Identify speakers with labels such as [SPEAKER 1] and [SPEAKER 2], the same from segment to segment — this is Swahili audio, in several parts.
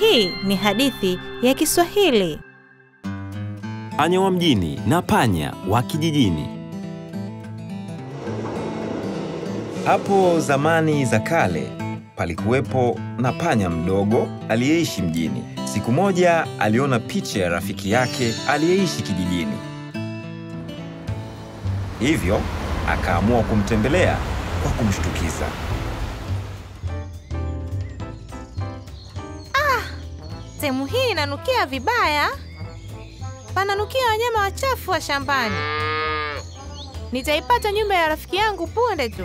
[SPEAKER 1] Hii ni hadithi ya Kiswahili.
[SPEAKER 2] Panya wa mjini na panya wa kijijini. Hapo zamani za kale palikuwepo na panya mdogo aliyeishi mjini. Siku moja aliona picha ya rafiki yake aliyeishi kijijini, hivyo akaamua kumtembelea kwa kumshtukiza.
[SPEAKER 1] Sehemu hii inanukia vibaya, pananukia wanyama wachafu wa shambani. Nitaipata nyumba ya rafiki yangu punde tu.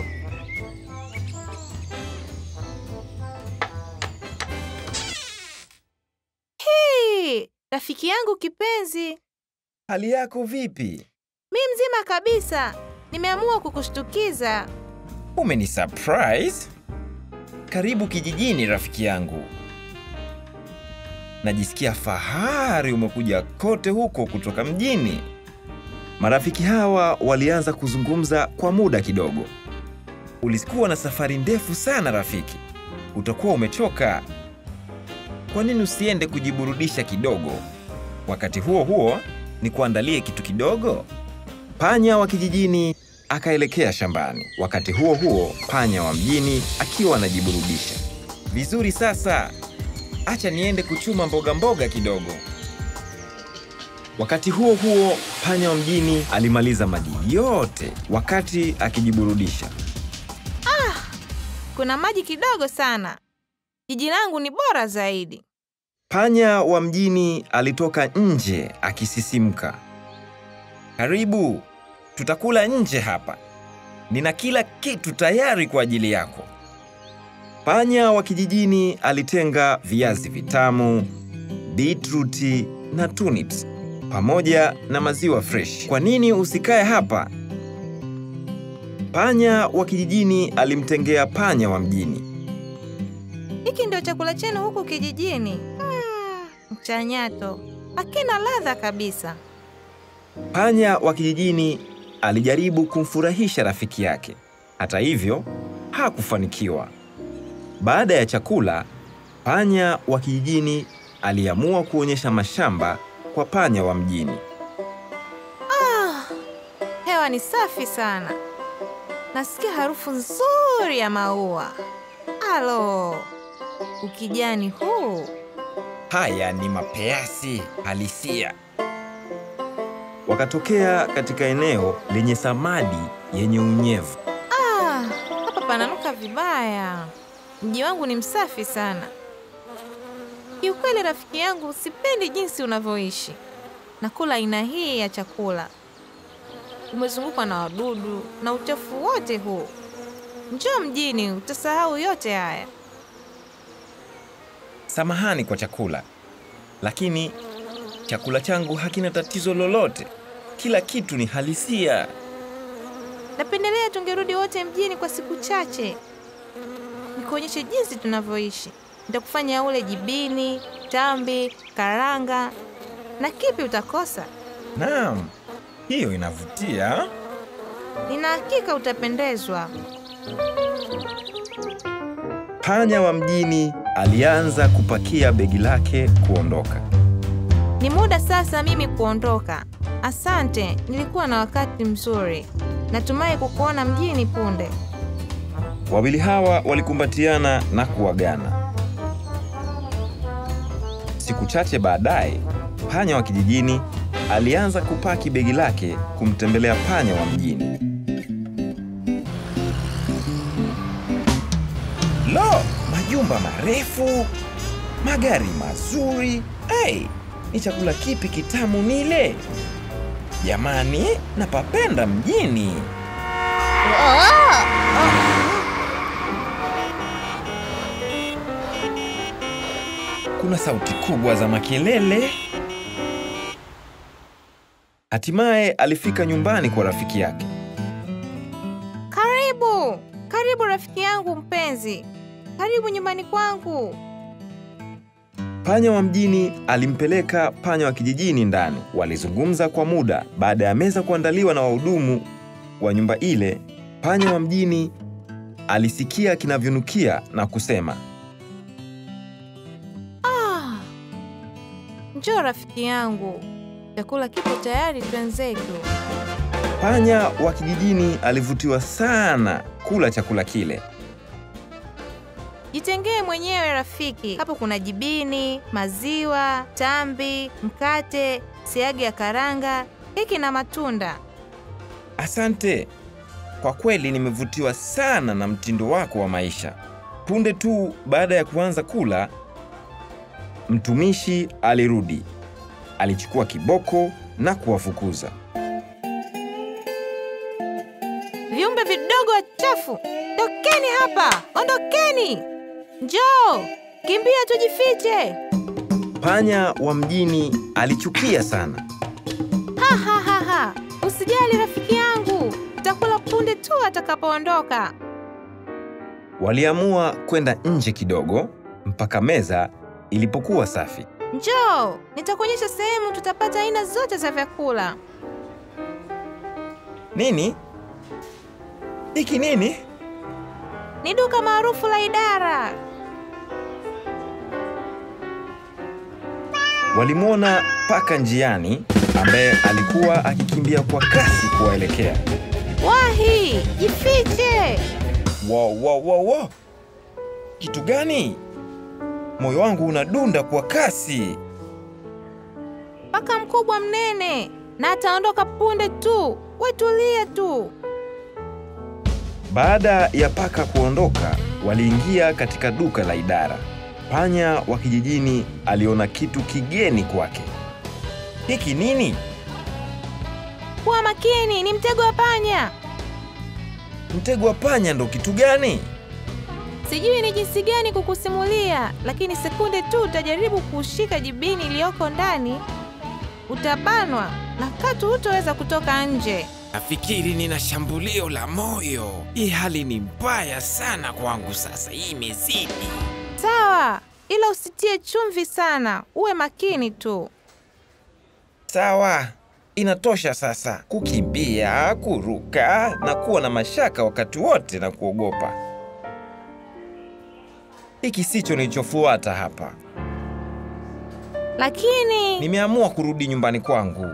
[SPEAKER 1] Hii, rafiki yangu kipenzi,
[SPEAKER 2] Hali yako vipi?
[SPEAKER 1] mi mzima kabisa. Nimeamua kukushtukiza.
[SPEAKER 2] Umeni surprise? Karibu kijijini rafiki yangu. Najisikia fahari umekuja kote huko kutoka mjini. Marafiki hawa walianza kuzungumza kwa muda kidogo. Ulikuwa na safari ndefu sana rafiki. Utakuwa umechoka. Kwa nini usiende kujiburudisha kidogo? Wakati huo huo, ni kuandalie kitu kidogo. Panya wa kijijini akaelekea shambani. Wakati huo huo, panya wa mjini akiwa anajiburudisha. Vizuri sasa, acha niende kuchuma mboga mboga kidogo. Wakati huo huo, panya wa mjini alimaliza maji yote wakati akijiburudisha.
[SPEAKER 1] Kuna maji kidogo sana. Jiji langu ni bora zaidi.
[SPEAKER 2] Panya wa mjini alitoka nje akisisimka. Karibu, tutakula nje hapa. Nina kila kitu tayari kwa ajili yako. Panya wa kijijini alitenga viazi vitamu, beetruti na turnips pamoja na maziwa fresh. Kwa nini usikae hapa? Panya wa kijijini alimtengea panya wa mjini.
[SPEAKER 1] Hiki ndio chakula chenu huku kijijini? Mm, mchanyato hakina ladha kabisa.
[SPEAKER 2] Panya wa kijijini alijaribu kumfurahisha rafiki yake. Hata hivyo, hakufanikiwa. Baada ya chakula, panya wa kijijini aliamua kuonyesha mashamba kwa panya wa mjini.
[SPEAKER 1] Hewa ni safi sana, nasikia harufu nzuri ya maua. Alo, ukijani huu!
[SPEAKER 2] Haya ni mapeasi halisia. Wakatokea katika eneo lenye samadi yenye unyevu.
[SPEAKER 1] Ah, hapa pananuka vibaya. Mji wangu ni msafi sana. Kiukweli rafiki yangu, sipendi jinsi unavyoishi. Nakula aina hii ya chakula, umezungukwa na wadudu na uchafu wote huu. Njoo mjini, utasahau yote haya.
[SPEAKER 2] Samahani kwa chakula, lakini chakula changu hakina tatizo lolote. Kila kitu ni halisia.
[SPEAKER 1] Napendelea tungerudi wote mjini kwa siku chache, nikuonyeshe jinsi tunavyoishi. Nitakufanya ule jibini, tambi, karanga na kipi utakosa.
[SPEAKER 2] Naam, hiyo inavutia.
[SPEAKER 1] Nina hakika utapendezwa.
[SPEAKER 2] Panya wa mjini alianza kupakia begi lake kuondoka.
[SPEAKER 1] Ni muda sasa mimi kuondoka. Asante, nilikuwa na wakati mzuri. Natumai kukuona mjini punde.
[SPEAKER 2] Wawili hawa walikumbatiana na kuagana. Siku chache baadaye, panya wa kijijini alianza kupaki begi lake kumtembelea panya wa mjini. Lo, majumba marefu, magari mazuri. Hey, ni chakula kipi kitamu nile? Jamani, napapenda mjini. Kuna sauti kubwa za makelele. Hatimaye alifika nyumbani kwa rafiki yake.
[SPEAKER 1] Karibu, karibu rafiki yangu mpenzi, karibu nyumbani kwangu.
[SPEAKER 2] Panya wa mjini alimpeleka panya wa kijijini ndani. Walizungumza kwa muda. Baada ya meza kuandaliwa na wahudumu wa nyumba ile, panya wa mjini alisikia kinavyonukia na kusema,
[SPEAKER 1] Ah, Njoo rafiki yangu, chakula kipo tayari, twenzetu.
[SPEAKER 2] Panya wa kijijini alivutiwa sana kula chakula kile.
[SPEAKER 1] Jitengee mwenyewe rafiki. Hapo kuna jibini, maziwa, tambi, mkate, siagi ya karanga, keki na matunda.
[SPEAKER 2] Asante. Kwa kweli nimevutiwa sana na mtindo wako wa maisha. Punde tu baada ya kuanza kula, mtumishi alirudi. Alichukua kiboko na kuwafukuza.
[SPEAKER 1] Viumbe vidogo wachafu, tokeni hapa, ondokeni! Njoo, kimbia tujifiche!
[SPEAKER 2] Panya wa mjini alichukia sana.
[SPEAKER 1] Ha, ha, ha, ha. Usijali rafiki yangu, tutakula punde tu atakapoondoka.
[SPEAKER 2] Waliamua kwenda nje kidogo mpaka meza ilipokuwa safi.
[SPEAKER 1] Njoo, nitakuonyesha sehemu tutapata aina zote za vyakula.
[SPEAKER 2] Nini? Hiki nini?
[SPEAKER 1] Ni duka maarufu la idara.
[SPEAKER 2] Walimwona paka njiani ambaye alikuwa akikimbia kwa kasi kuwaelekea.
[SPEAKER 1] Wahi, jifiche!
[SPEAKER 2] Wow, wow, wow, wow. Kitu gani? Moyo wangu unadunda kwa kasi.
[SPEAKER 1] Paka mkubwa mnene, na ataondoka punde tu. Wetulie tu.
[SPEAKER 2] Baada ya paka kuondoka, waliingia katika duka la idara. Panya wa kijijini aliona kitu kigeni kwake. Hiki nini?
[SPEAKER 1] Kuwa makini, ni mtego wa panya.
[SPEAKER 2] Mtego wa panya ndo kitu gani?
[SPEAKER 1] Sijui ni jinsi gani kukusimulia, lakini sekunde tu utajaribu kuushika jibini iliyoko ndani, utabanwa na katu hutoweza kutoka nje.
[SPEAKER 3] Nafikiri nina shambulio la moyo. Hii hali ni mbaya sana kwangu sasa, hii imezidi.
[SPEAKER 1] Sawa, ila usitie chumvi sana, uwe makini tu.
[SPEAKER 2] Sawa, inatosha sasa. Kukimbia, kuruka na kuwa na mashaka wakati wote na kuogopa. Hiki sicho nilichofuata hapa.
[SPEAKER 1] Lakini
[SPEAKER 2] Nimeamua kurudi nyumbani kwangu.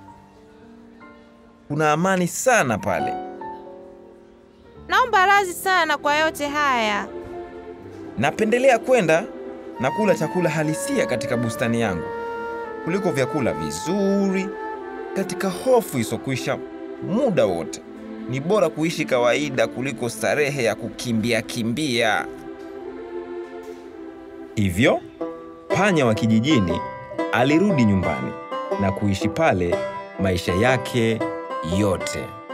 [SPEAKER 2] Kuna amani sana pale.
[SPEAKER 1] naomba radhi sana kwa yote haya.
[SPEAKER 2] Napendelea kwenda na kula chakula halisia katika bustani yangu kuliko vyakula vizuri katika hofu isokwisha muda wote. Ni bora kuishi kawaida kuliko starehe ya kukimbia kimbia. Hivyo panya wa kijijini alirudi nyumbani na kuishi pale maisha yake yote.